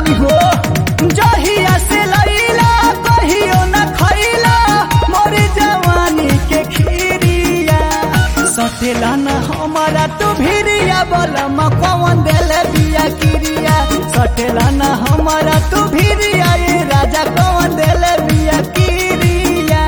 बानी हो जहिया से लैला कहियो न खैला मोर जवानी के खीरिया सटेला न हमारा तू भिरिया बलम कौन देल बिया किरिया सटेला न हमारा तू भिरिया ये राजा कौन देल बिया किरिया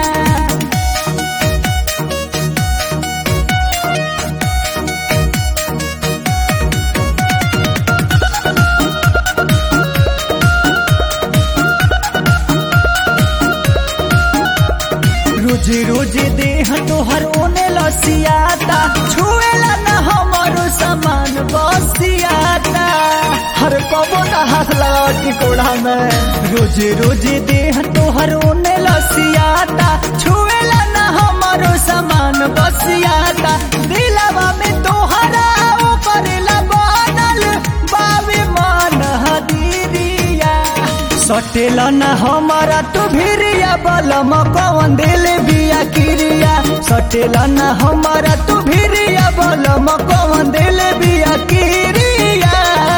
रोज रोज देह तोहर ओने लसियाता छुएला न हमरो सामान बसियाता हर कबो न हाथ लगा टिकोड़ा में रोज रोज देह तोहर ओने लसियाता छुएला न हमरो सामान बसियाता दिलवा में तोहरा ओ करेला बनल बावे मन हदीरिया सटेला न हमारा तू भिरिया बलम कौन दिल बिया किरिया सटेला न हमारा तू भिरिया बलम कौन दिल बिया किरिया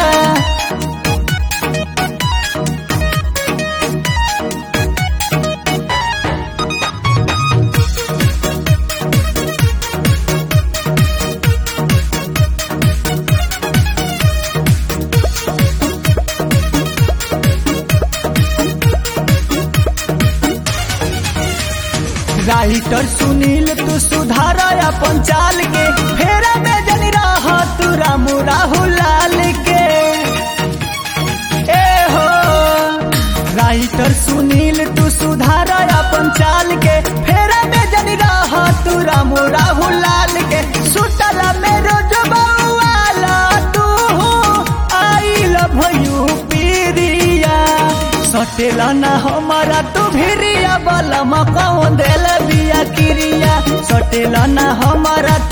राइटर सुनील तू सुधार अपन चाल के फेरा में जनी रह तू रामू राहुल लाल के ए हो राइटर सुनील तू सुधार अपन चाल के फेरा में जनी रह तू रामू राहुल लाल के सुतला में रोज बउआला तू आई लव यू पीरिया सटेला न हमारा तू भिरिया बलम कौन देल बिया किरिया सटेला न हमारा